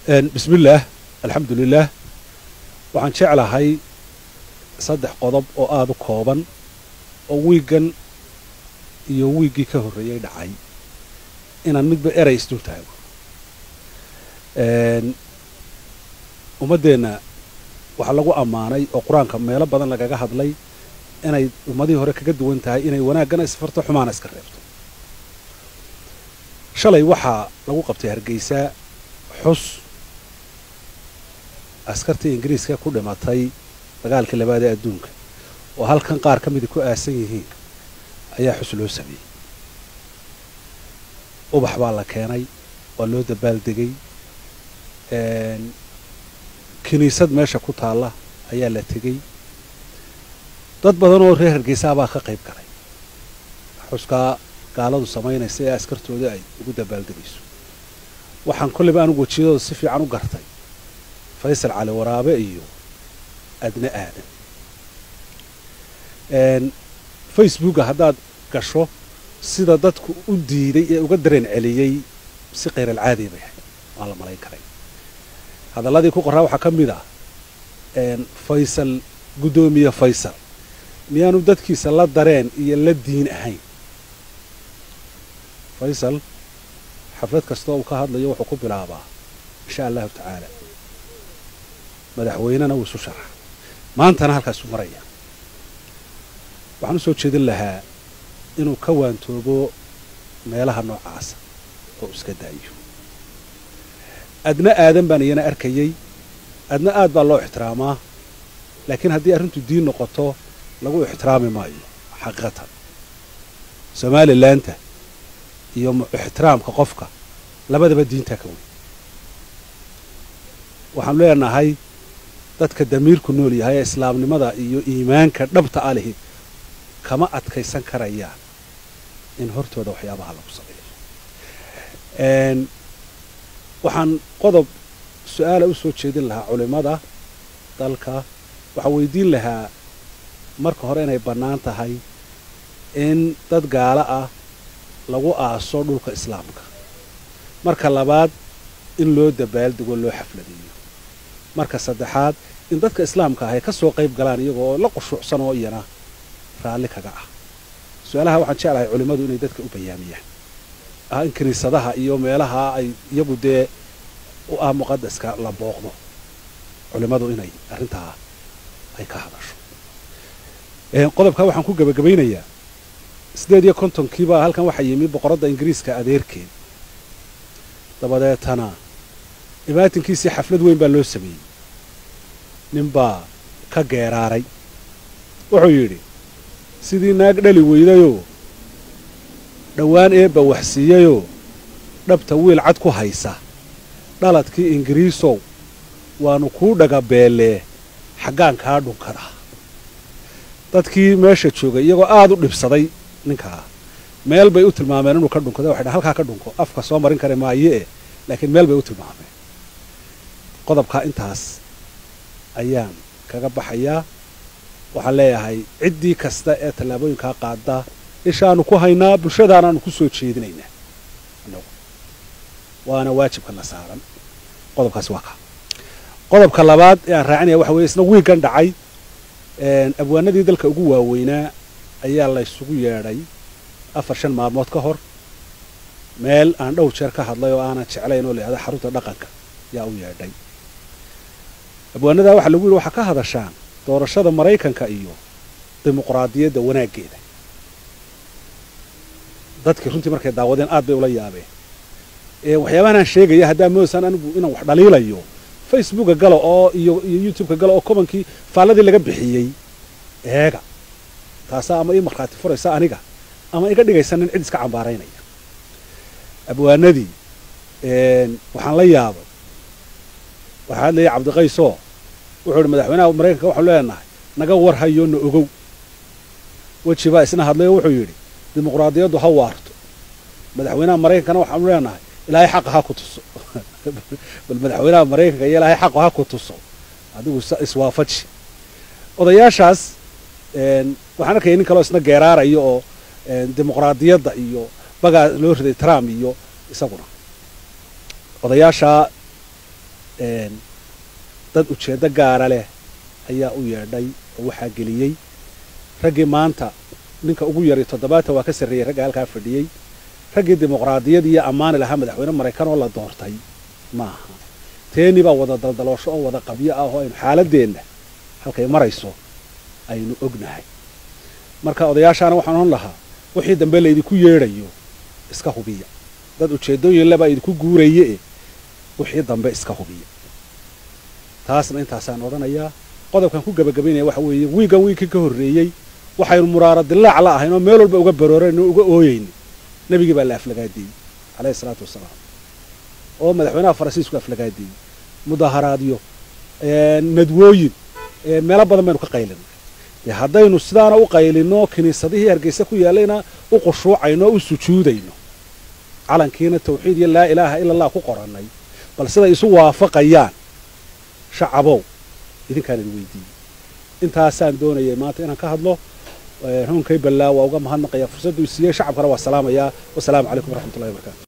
bismillaah alxamdulilaah waxaan jeclahay saddex qodob oo aada u kooban oo wiiggan iyo wiiggii ka horreeyey dhacay inaan midba erey isdul taago ummaddeenna waxaa lagu ammaanay oo qur-aanka meelo badan lagaga hadlay inay ummadihii hore kaga duwan tahay inay wanaaggana isfarto xumaana iska reebto shalay waxaa lagu qabtay hargeysa xus askartii ingiriiska ku dhimatay dagaalkii labaad ee adduunka oo halkan qaar ka midii ku aasan yihiin ayaa xus loo sameeyey ubax baa la keenay waa loo dabaaldegay kiniisad meesha ku taalla ayaa la tegey dad badan oo reer hargeysaa baa ka qayb galay xuskaa gaaladu samaynaysa ee askartooda ay ugu dabaaldegayso waxaan kolleyba anugu wejiyadooda si fiican u gartay faysal cali waraabe iyo adna aadan facebooka haddaad gasho sida dadku u diiday ee uga dareen celiyey si khayral-caadiya bay ahayd waan la malayn karay hadalladii ku qoraa waxaa ka mid ah faysal guddoomiye faysal miyaanu dadkiisa la dareen iyo la diin ahayn faysal xaflad kastoo uu ka hadlayo wuxuu ku bilaabaa insha allahu tacaala madaxweynena wuu isu sharaxa maantana halkaasu maraya waxaan u soo jeedin lahaa inuu ka waantoobo meelaha noocaasa oo iska daayo adna aadan baan iyana arkayey adna aad baa loo ixtiraamaa laakiin haddii arrintu diin noqoto lagu ixtiraami maayo xaqiiqatan somalilaanta iyo ixtiraamka qofka labadaba diintaa ka weyn waxaanu leenahay dadka damiirku nool yahay ee islaamnimada iyo iimaanka dhabta a lihi kama adkaysan karayaan in hortooda waxyaabaha lagu sameeyo waxaan qodob su-aala u soo jeedin lahaa culimmada dalka waxaan weydiin lahaa marka hore inay bannaan tahay in dad gaalo ah lagu aaso dhulka islaamka marka labaad in loo dabaaldego loo xafladeeyo marka saddexaad in dadka islaamka ah ay ka soo qayb galaan iyagoo la qushuucsan oo iyana raalli kaga ah su-aalaha waxaan jeclahay culimmadu inay dadka u bayaamiyaan ah in kiniisadaha iyo meelaha ay iyagu dee u ah muqadaska la booqdo culimmadu inay arrintaa ay ka hadasho qodobkaa waxaan ku gebagabaynayaa siddeed iyo kontonkiibaa halkan waxaa yimi boqoradda ingiriiska adeerkeed dabadeetana imaatinkiisii xaflad weyn baa loo sameeyey ninbaa ka geeraaray wuxuu yidhi sidii naag dhali weydayoo dhowaan eebba waxsiiyeyoo dhabta wiil cad ku haysa dhaladkii ingiriisow waannu kuu dhagabeellee xaggaan kaa dhunkadaa dadkii meesha joogay iyagoo aad u dhibsaday ninkaa meel bay u tilmaameen inuu ka dhunkado waxay dhan halkaa ka dhunko afka soo marin kara maaye laakiin meel bay u tilmaameen qodobkaa intaas ayaan kaga baxayaa waxaan leeyahay ciddii kasta ee tallaabooyinkaa qaada ishaanu ku haynaa bulshadaanaanu ku soo jeedinaynaa annagu waana waajibka na saaran qodobkaasi waa kaa qodobka labaad ee aan raacinaya waxa weye isna wiiggan dhacay abwaanadii dalka ugu waaweynaa ayaa la ysugu yeedhay afar shan maalmood ka hor meel aan dhow jeer ka hadlay oo aanan jeclayn oo layihahda xarunta dhaqanka yaa u yeedhay abwaanadaa waxaa lagu yidhi waxaa ka hadashaan doorashada maraykanka iyo dimuqraadiyadda wanaaggeeda dadkii runtii markay daawadeen aad bay ula yaabeen waxyaabahan aan sheegaya haddaa moodasaan anigu inaan wax dhaliilayo facebooka gala oo iyo iyo youtubeka gala oo kobankii faalladii laga bixiyey eega taasaa ama ii markhaati furaysa aniga ama iga dhigaysa nin cid iska cambaaraynaya abwaanadii waxaan la yaabay waxaa hadlayay cabdiqaysoo wuxuu ihi madaxweynaha maraykanka waxaanu leenahay naga war hayo na ogow weji baa isna hadlay oo wuxuu yidhi dimuqraadiyaddu ha waarto madaxweynaha maraykankana waxaanu leenahay ilaahay xaqa ha ku tuso bal madaxweynaha maraykanka iyo ilaahay xaqa ha ku tuso adigu iswaafaji odayaashaas waxaan arkaya nin kaleo isna geeraaraya oo dimuqraadiyadda iyo bagaa loo riday trump iyo isaguna odayaashaa dad ujeeddo gaara leh ayaa u yeedhay oo waxaa geliyey raggii maanta ninka ugu yaray toddobaatan waa ka sarreeyey ragga halkaa fadhiyey raggii dimuqraadiyad iyo ammaani lahaa madaxweyne maraykan oo la doortay maaha teeni baa wada daldaloosho oo wada qabyo ah oo aynu xaaladeenna halkay marayso aynu ognahay marka odayaashaana waxaan odhan lahaa wixii dambe laydinku yeedhayo iska hubiya dad ujeeddooyin lebaa idinku guuraye e wixii dambe iska hubiya taasna intaasaan odhanayaa qodobkan ku gebagabaynaya waxa weeye wiigan wiigkii ka horreeyey waxaynu muraaro dilaac la ahayn oo meel walba uga baroorayno uga ooyeyni nebigii baa la aflagaadeeyey calayhi isalaatu wasalaam oo madaxweynaha faransiisku aflagaadeeyey mudaharaadyo nadwooyin meelo badan baynu ka qaylinay dee haddaynu sidaana u qaylinno kiniisadihii hargeysa ku yaallayna u qushuucayno o u sujuudayno calankiina tawxiid iyo laa ilaaha ila allah ku qorannay bal siday isu waafaqayaan shacabow idinkaan idin weydiiyey intaasaan doonayay maanta inaan ka hadlo hunkay ballaa waa uga mahadnaqayaa fursaddu siiyey shacabkana waa salaamayaa wasalaamu calaykum waraxmatullahi wabarakatu